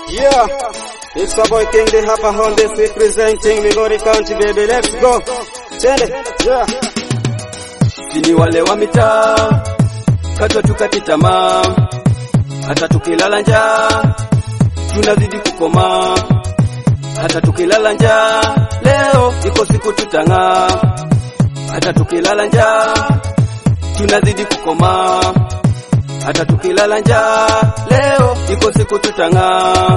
Yeah, it's a boy King the Hapa on this representing Migori County baby, let's go. Twende, yeah. Sini wale wa mitaa katwa tukati tamaa, hata tukilala njaa tunazidi kukomaa, hata tukilala njaa leo iko siku tutang'aa, hata tukilala njaa tunazidi kukomaa, hata tukilala njaa leo iko siku tutang'aa.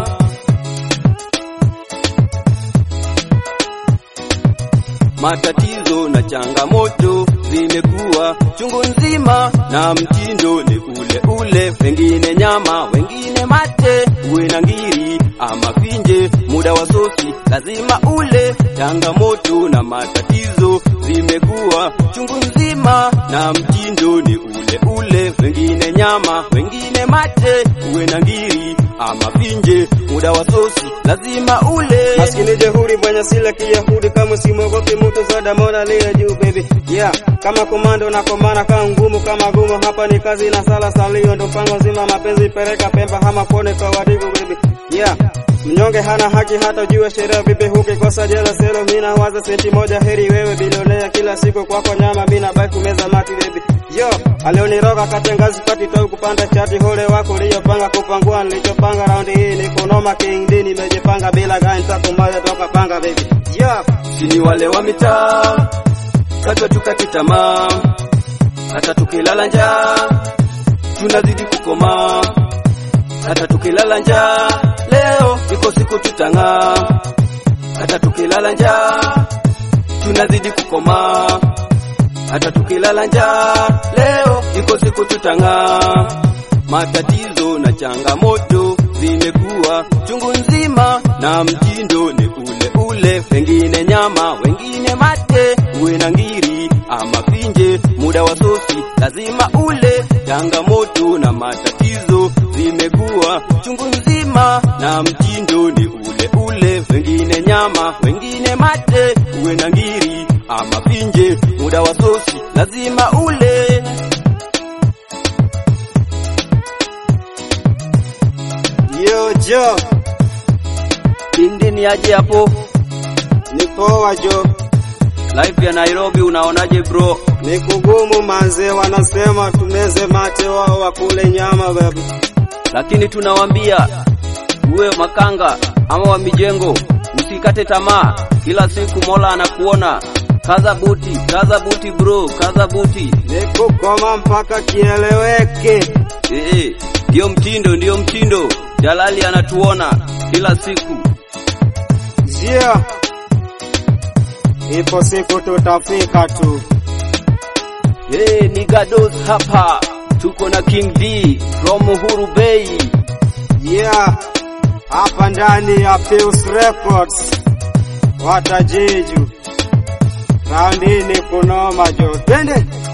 Matatizo na changamoto zimekuwa chungu nzima, na mtindo ni ule ule, wengine nyama, wengine mate, uwe na ngiri ama finje, muda wa sosi lazima ule. Changamoto na matatizo zimekuwa chungu nzima, na mtindo ni ule ule, wengine nyama, wengine mate, uwe na ngiri ama finje, muda wa sosi lazima ule. Maskini jehuri mwenye sila kiyahudi kama simogopi mtu zoda mona lia juu baby yeah kama komando na komana kama ngumu kama gumu hapa ni kazi na sala salio ndo pango zima mapenzi pereka pemba hama pone kwa wadigu baby yeah mnyonge hana haki hata jua sheria vipi hukikosa jela selo mina waza senti moja heri wewe bilionea kila siku kwako nyama mina baki kumeza mati baby yo alioniroga katengazi pati tau kupanda chati hole wako liyopanga kupangua nilichopanga raundi hii ni kunoma king D nimejipanga bila gani takumaja toka panga baby yo Sini wale wa mitaa katwa tukati tamaa, hata tukilala njaa tunazidi kukomaa, hata tukilala njaa leo iko siku tutang'aa, hata tukilala njaa tunazidi kukomaa, hata tukilala njaa leo iko siku tutang'aa. Matatizo na changamoto zimekuwa chungu nzima, na mtindo ni ule ule, wengine nyama, wengine mate, uwe na ngiri ama finje, muda wa sosi lazima ule. Changamoto na matatizo zimekuwa chungu nzima, na mtindo ni ule ule, wengine nyama, wengine mate, uwe na ngiri ama finje, muda wa sosi lazima ule. yo jo Kindi ni aje hapo? ni poa jo Life ya Nairobi unaonaje bro? ni kugumu manze wanasema tumeze mate wao wakule nyama baby Lakini tunawaambia uwe makanga ama wa mijengo, usikate tamaa. Kila siku Mola anakuona. Kaza buti, kaza buti bro, kaza buti. ni kukoma mpaka kieleweke Eh, eh, ndio mtindo, ndio mtindo. Jalali anatuona kila siku. Zia, ipo siku tutafika tu. Hey, Nigados hapa tuko na King D from Uhuru Bay. Yeah, hapa ndani ya Pius Records watajiju raundi ni kunoma jo, twende